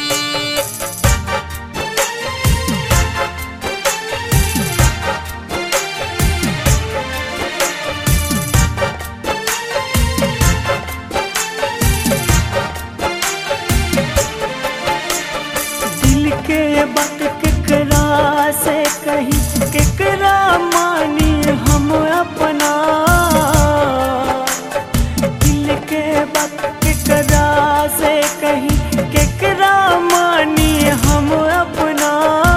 दिल के बात केकरा से कही केकरा मानी हम अपना दिल के बात केकरा से कही केकरा मानी हम अपना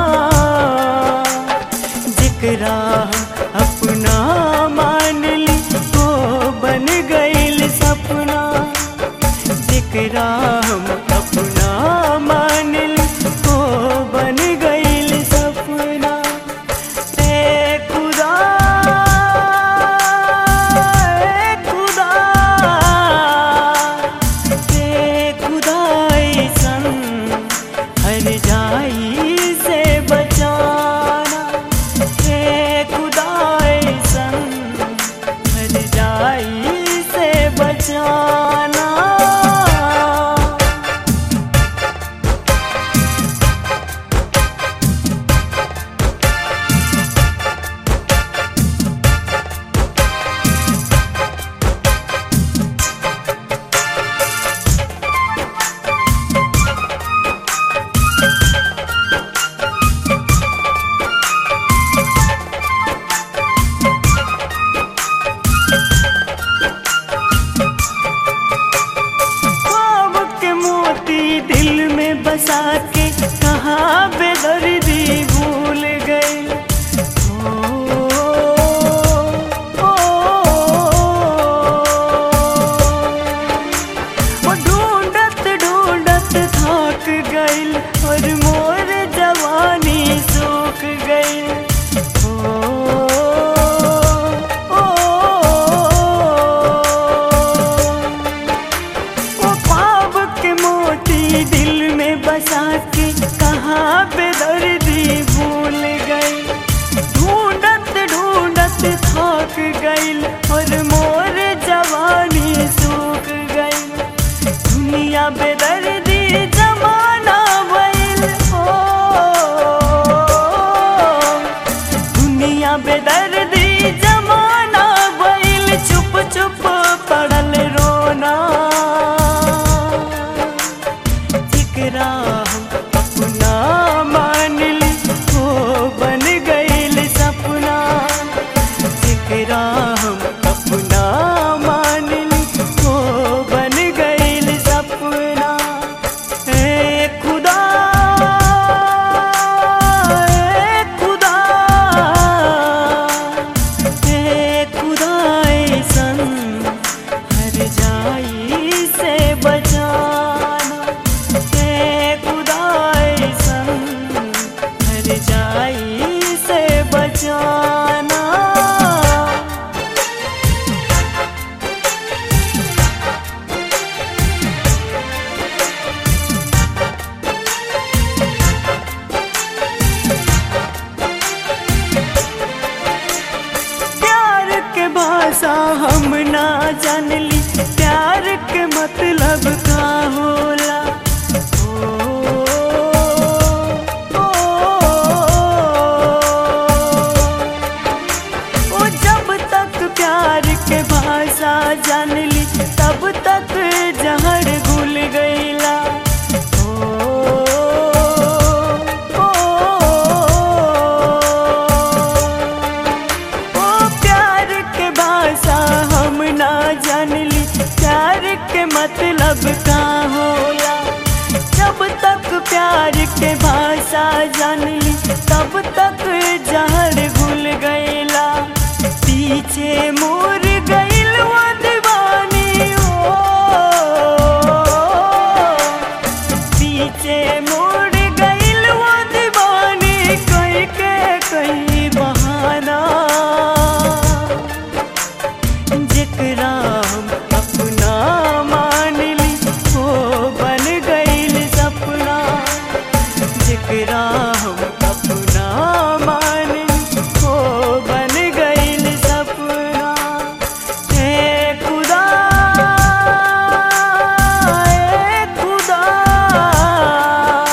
जेकरा हम अपना मान ली वो बन गईल सपना जेकरा हम अपना मान ली वो बन गईल सपना ए खुदा ए खुदा ए खुदा ऐसन हर जाई से बचाना ए खुदा ऐसन हर जाई से बचाना ख्वाब के मोती दिल में बसा के कहाँ बेदर्दी भूल गए ओ, ओ, ओ ढूंढत ढूंढत थक गइल और मोर जवानी सूख गइल ओ, ओ, वो ख्वाब के मोती दिल में बसा के कहाँ पे दर्दी भूल गई ढूंढत ढूंढत थक गइल और मोर जवानी सूख गई दुनिया बेदर्दी जमाना भइल हो दुनिया बेदर्दी जमाना भइल चुप चुप पड़ल रोना जिकरा हम अपना मान ली वो बन गइल सपना जिकरा हम अपना मान ली वो बन गइल सपना ए खुदा ए खुदा ए खुदा ऐसन हर जाई से बचाना ए खुदा ऐसन हर जाई से बचाना प्यार के भाषा हम ना जानली प्यार के मतलब का होला ओ, ओ, ओ, जब तक प्यार के भाषा जानली तब तक जहर घुल गईला ओ, ओ, ओ प्यार के भाषा हम ना जानली प्यार के मतलब का होला जब तक प्यार के भाषा जानली तब तक जहर घुल गईला पीछे मुड़ गईल वो दीवानी ओ पीछे मुड़ गईल वो दीवानी कई के कई बहाना जेकरा हम अपना मान ली वो बन गईल सपना जेकरा हम अपना मान ली वो बन गईल सपना हे खुदा हे खुदा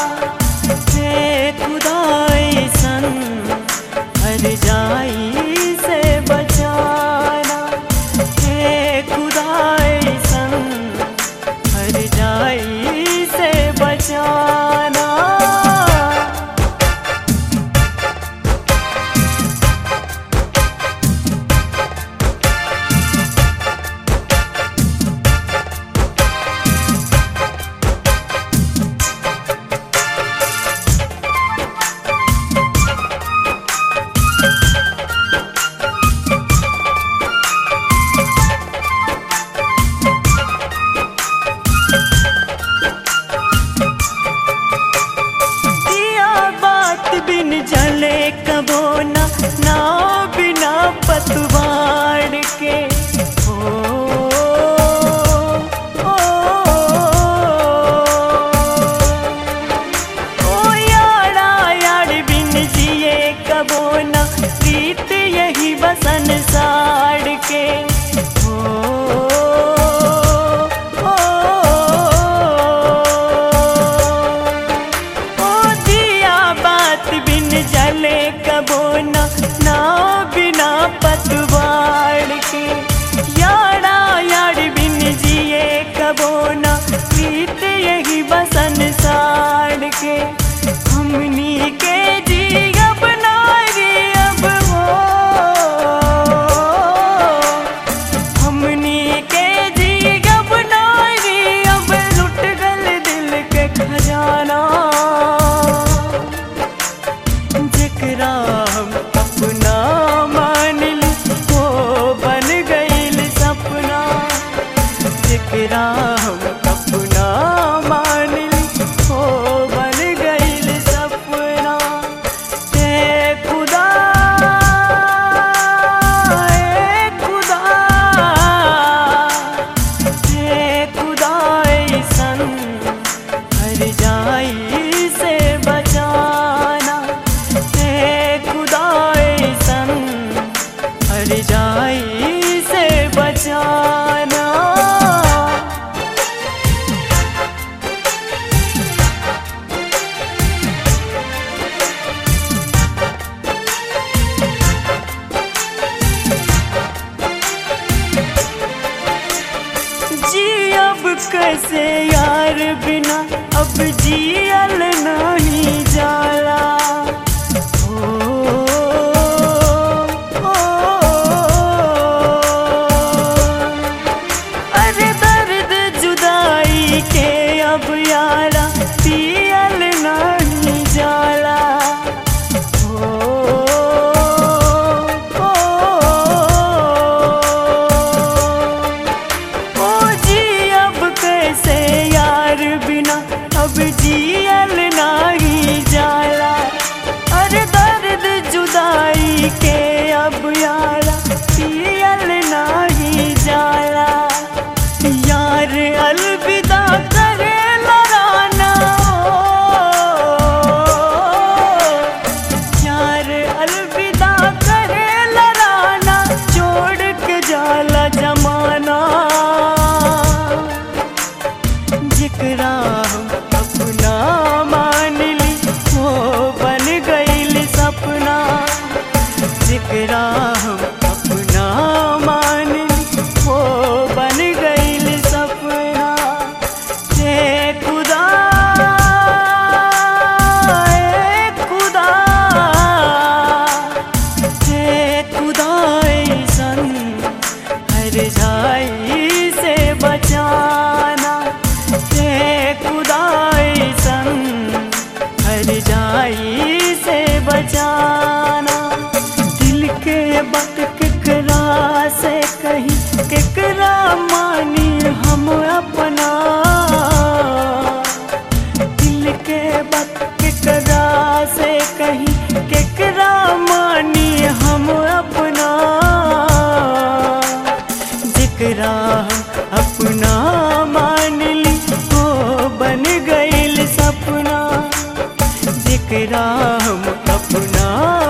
ना बिना पतवार के यारा यार बिन जिए कबो ना प्रीत यही बसन साड़ के हमनी के जी अब नारी अब हो हमनी के जी अब नारी अब लुट गल दिल के खजाना जेकरा हम अपना मान ली वो बन गईल सपना जेकरा हम अपना मान ली वो बन गईल सपना ए खुदा ए खुदा ए खुदा ऐसन हर जाई से बचाना ए खुदा ऐसन हर जाई से बचाना जी अब कैसे यार बिना अब जियल नहीं जाला ओ, ओ, अरे दर्द जुदाई के अब यारा पियल नहीं जाला ओ, ओ, ओ जी अब कैसे यार बिना अब जियल नाही जाला अरे दर्द जुदाई के अब यारा पियल नाही जाला यार अलविदा करे लड़ाना यार अलविदा करे लड़ाना छोड़ के जाला जमाना जेकरा हम अपना मान ली वो बन गईल सपना जेकरा हम अपना मान ली वो बन गईल सपना ए खुदा ए खुदा ए खुदा ऐसन हर जाई से बचाना ए खुदा ऐसन हर जाई से बचाना दिल के बत केकरा से कहीं केकरा मानी हम अपना दिल के बत केकरा से कहीं केकरा मानी हम अपना जेकरा हम अपना मान ली वो बन गईल सपना जेकरा हम अपना